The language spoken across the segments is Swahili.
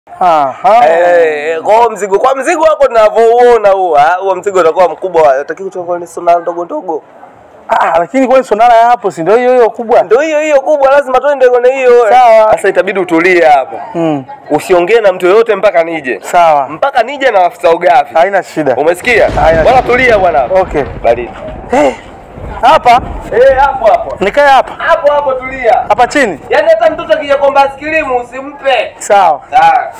Aha. Eh, kwa hiyo mzigo kwa mzigo wako tunavyouona huo, ah, huo mzigo utakuwa mkubwa, utakiwa kutoka ni sona ndogo ndogo. Ah, lakini kwani sonara ya hapo si ndio hiyo hiyo kubwa? Ndio hiyo hiyo kubwa, lazima twende kwenye hiyo. Sawa. Sasa itabidi utulie hapa, Mm. usiongee na mtu yoyote mpaka nije, Sawa. mpaka nije na afisa ugavi. Haina shida. Umesikia? Haya. Bwana tulia bwana. Okay. Baridi. Eh. Hapa Eh, hapo hapo. nikae hapa. Hapo hapo tulia. Hapa chini. Yaani hata mtoto akija kuomba askilimu usimpe. Sawa. Sawa.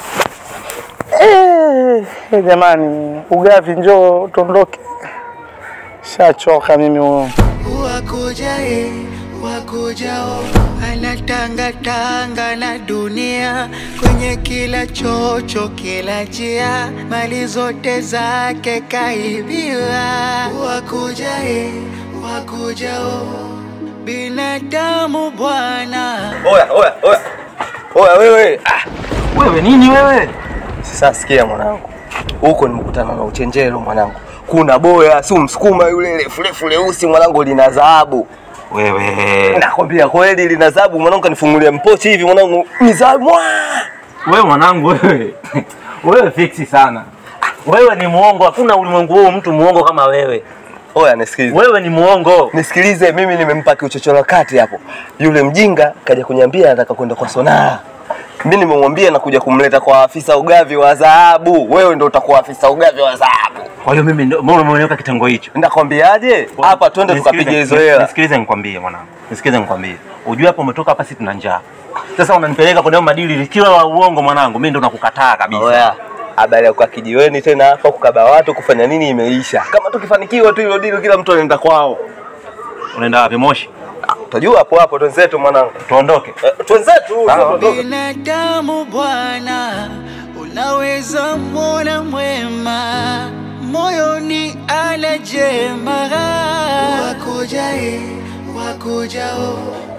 Eh, eh, jamani, ugavi njoo tuondoke. Shachoka mimi huyo. wakujae wakujao anatangatanga na dunia kwenye kila chocho kila njia mali zote zake kaibiwa wakujae wakujao binadamu bwana Oya, oya, oya. Oya wewe. Ah, Wewe nini wewe? sasa sikia mwanangu. Huko nimekutana na uchenjero mwanangu. Kuna boya, si msukuma yule refu refu leusi mwanangu lina dhahabu. Wewe. Nakwambia kweli lina dhahabu mwanangu kanifungulia mpochi hivi mwanangu. Ni dhahabu. Mwaa! Wewe mwanangu wewe. Wewe fiksi sana. Wewe ni muongo, hakuna ulimwengu huu mtu muongo kama wewe. Oya nisikilize. Wewe ni muongo. Nisikilize, mimi nimempa kiuchochoro kati hapo. Yule mjinga kaja kuniambia anataka kwenda kwa Sonaa. Mimi nimemwambia nakuja kumleta kwa afisa ugavi wa dhahabu. Wewe ndio utakuwa afisa ugavi wa dhahabu. Kwa hiyo mimi ndio mbona umeniweka kitengo hicho? Nakwambiaje? Hapa twende Nisikilize- tukapiga hizo hela. Nisikilize nikwambie mwanangu. Nisikilize nikwambie. Ujue hapo umetoka hapa sisi tuna njaa. Sasa unanipeleka kwenye hayo madili likiwa la uongo mwanangu, mimi ndo nakukataa kabisa. Oya, habari ya kukaa kijiweni tena hapa kukaba watu kufanya nini imeisha. Kama tukifanikiwa tu hilo dili, kila mtu anaenda kwao. Unaenda wapi Moshi? Utajua hapo hapo, twenzetu mwanangu, Tuondoke. Eh, twenzetu. binadamu bwana unaweza mona mwema moyoni anajema wakujae wakujao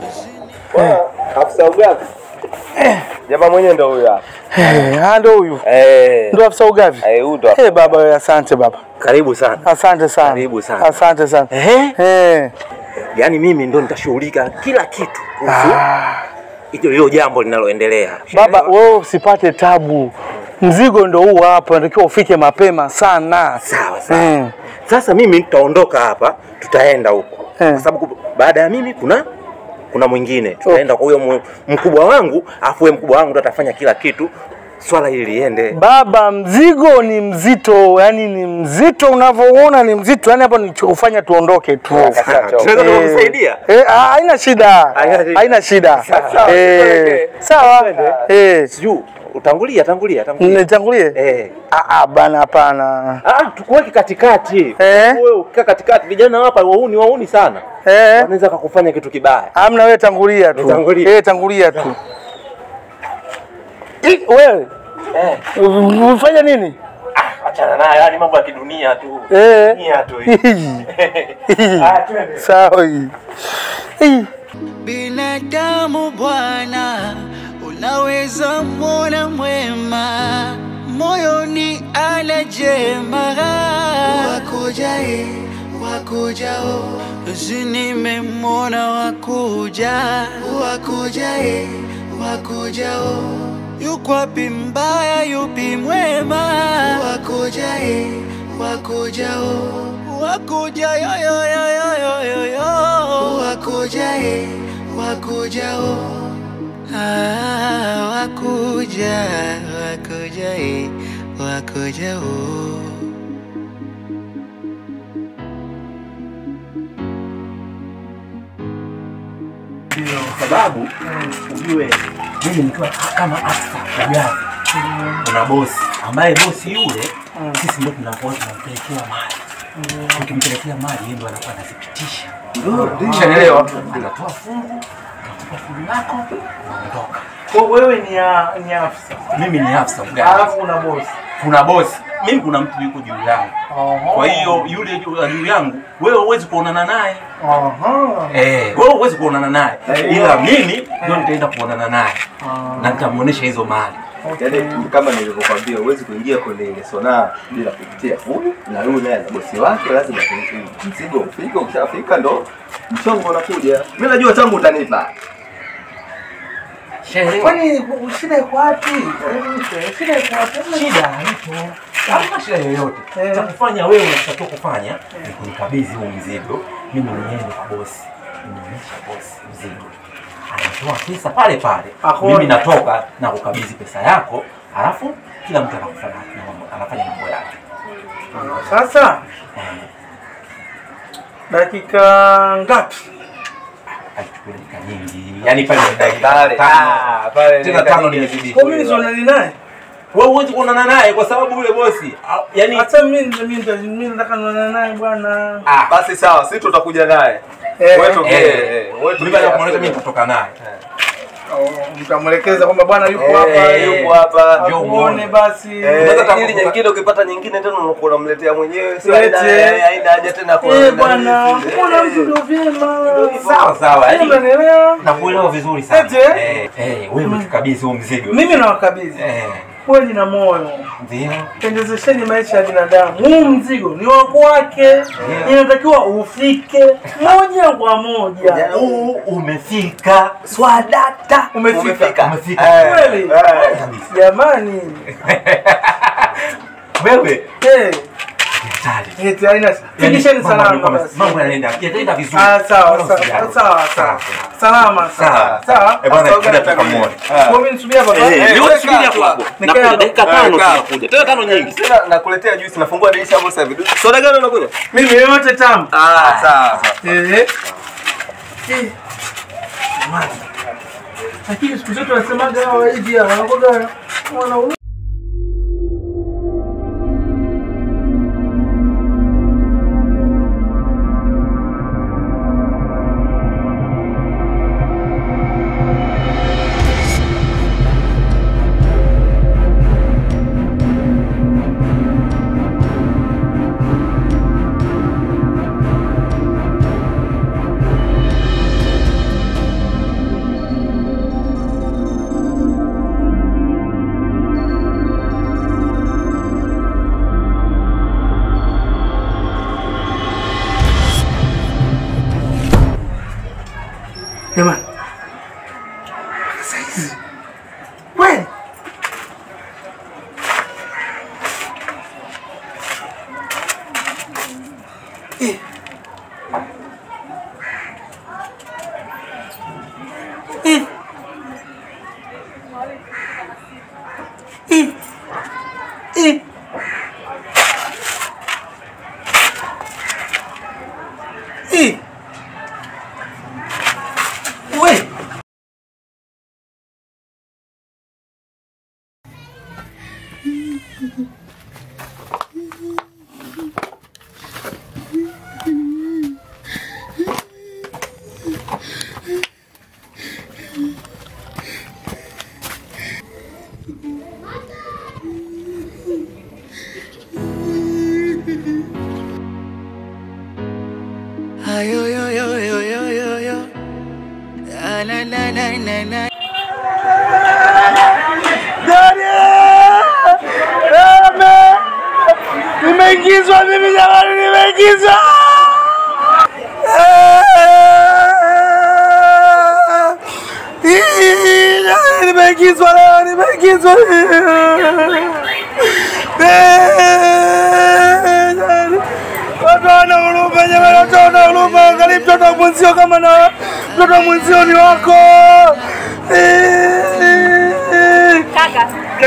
Afisa ugavi jamaa mwenyewe ndo huyo hapa. Eh, ah, ndo huyu. Eh, Ndo afisa ugavi. eh, huyu ndo hapa. Eh, baba wewe asante baba. Karibu sana. Asante sana. Karibu sana. Asante sana. Ehe. Eh. Yaani mimi ndo nitashughulika kila kitu kuhusu Ah. hiyo hilo jambo linaloendelea. Baba wewe usipate tabu. Mzigo ndo huu hapa, unatakiwa ufike mapema sana. Sawa sawa. Mm. Sasa mimi nitaondoka hapa, tutaenda huko Eh. kwa sababu ku- baada ya mimi kuna kuna mwingine tutaenda kwa huyo mu- mkubwa wangu, afu huyo mkubwa wangu ndo atafanya kila kitu swala hili liende. Baba, mzigo ni mzito, yani ni mzito unavyoona ni mzito, yani hapa ni kufanya tuondoke tu. Tunaweza Eh, kukusaidia? eh, ah, haina shida, Haina shida. haina shida. Sawa, Eh, tupeleke. Sawa, eh, Sijui utangulia, tangulia, tangulia. nitangulie? Eh. Ah, ah, bana, hapana. Ah, tukuweke katikati. Eh. Wewe ukikaa katikati, vijana hapa wauni wauni sana. Eh, Wanaweza kukufanya kitu kibaya. amna, wewe tangulia tu, Nitangulie. eh, tangulia tu. Ih, Wewe Eh. ufanya nini? Achana nayo, yani mambo ya kidunia tu. Eh. Dunia tu hii. Ah, twende. Sawa hii. Hii. binadamu bwana unaweza mona mwema moyoni anajema wakujae wakujao zinimemona wakuja wakujae wakujao yukwapi mbaya yupi mwema wakujae wakujao wakuja yoyoyoyoyoyo wakujae wakujao ah, wakuja wakujae wakujao Kwa sababu ujue mimi nikiwa kama afisa ugavi, kuna bosi ambaye bosi yule sisi ndio tunakuwa tunampelekea mali. Tukimpelekea mali yeye ndio anakuwa anazipitisha. Ushanielewa? Anatoa fungu, anatoa fungu lako, unaondoka. Kwa wewe ni ya, ni afisa. Mimi ni afisa ugavi. Alafu una bosi. Kuna bosi, mimi kuna mtu yuko juu yangu. Kwa hiyo yule juu juu yangu wewe huwezi kuonana naye. Aha. Eh, wewe huwezi kuonana naye. Ila mimi ndio nitaenda kuonana naye. Na nitamuonesha hizo mali. Yaani kama nilivyokwambia, huwezi kuingia kwenye ile sonaa bila kupitia huyu na huyu naye na bosi wake, lazima tu- mzigo ufike. Ukishafika ndo mchongo unakuja. Mimi najua tangu utanipa Shaelewa. Kwani shida iko wapi? Shida iko wapi? Shida haipo. Hamna shida yoyote. Eh. Cha kufanya wewe unachotakiwa kufanya ni kunikabidhi huu mzigo. Mimi mwenyewe ni kwa bosi. Nimeonyesha bosi mzigo. Anatoa pesa pale pale. Hakuna. Mimi natoka na kukabidhi pesa yako, halafu kila mtu anafanya mambo anafanya mambo yake. Sasa dakika ngapi? Haichukui dakika nyingi. Yaani pale ni dakika Pale, tano. ah, pale Tena ni tano dakika nimezidi. Kwa mimi sionani naye. Wewe huwezi kuonana naye kwa sababu yule bosi ah, yaani Hata mimi ndio mimi ndio mimi nataka nionane naye bwana. ah, Basi sawa, sisi tutakuja naye. Eh, Wewe tokee, eh, eh, wewe mimi tokee baada ya kumwonyesha mimi after. nitatoka naye. oh, mtamwelekeza kwamba bwana yuko Eh, hapa. yuko hapa. Njoo Akuone muone. basi. Eh, Unaweza hata ili kukuta- nyingine ukipata nyingine tena unakuwa unamletea mwenyewe, si Lete. haina haina haja tena kwa Eh bwana, Eh, mbona mtu ndio vyema. Sawa sawa. Eh, Yaani Unanielewa? nakuelewa vizuri sana. Eti? Eh, eh, wewe mtukabidhi huo mzigo. Mimi nawakabidhi Eh, kweli na moyo, ndio. pendezesheni maisha ya binadamu. Huu mzigo ni wa kwake, inatakiwa ufike moja kwa moja. Huu umefika. Swadata umefika Umefika. Umefika. Eh, kweli eh. Kabisa. jamani. Wewe Eh, hatari. eti haina Yaani, fikisheni mambo salama yanakuwa- basi. Mambo yanaenda yataenda vizuri. Ah, sawa Wala sawa usijali. sawa sawa. Salama sawa. Sawa. Sawa. Eh, bwana, Sasa tuende ugana tukamwone. Ah. Kwa mimi nisubiri hapa. Eh, Eh, leo weka subiri hapo hapo. hapo. Nikaa Nakuja hapo. dakika tano Eh, kaa. tunakuja. Tena tano nyingi. Tena nakuletea juice, nafungua dirisha hapo sasa hivi. Soda gani unakunywa? Mimi yote tamu. Ah, sawa sawa. Eh. Eh. Lakini siku zote wanasemaga hawa hivi hawa wanakuwaga wanaume jamani. Mpaka saizi kweli Eh. Eh. Eh. Eh. Eh. We. Ayo yo yo yo yo yo yo. Ah, na na na na na. Nimeingizwa mimi jamani, nimeingizwa. Nimeingizwa leo, nimeingizwa. Watu wana huruma jamani, watu wana huruma. Angalia mtoto wa mwenzio kama na mtoto wa mwenzio ni wako. Kaka,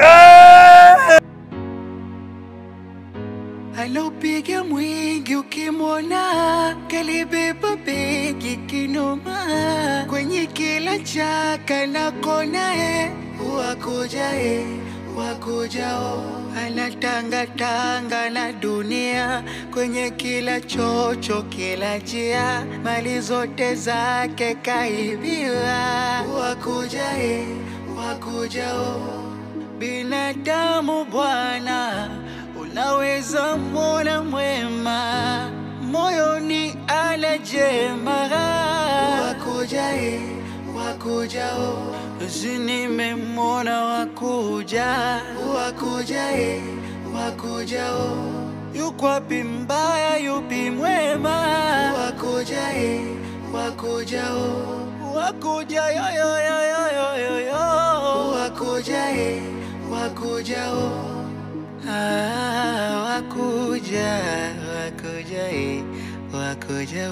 Alopiga mwingi ukimwona, kalibeba begi kinoma, kwenye kila chaka na kona, e wakuja e wakujao, anatanga tanga na dunia, kwenye kila chocho, kila njia, mali zote zake kaibiwa, wakuja e wakujao binadamu bwana, unaweza mwona mwema moyoni ana jema wakujae wakujao si nimemwona wakuja wakujae wakujao yukwapi mbaya yupi mwema wakujae wakujao wakuja yo yo yo yo yo yo yo wakuja eh wakuja oh ah wakuja wakuja eh wakuja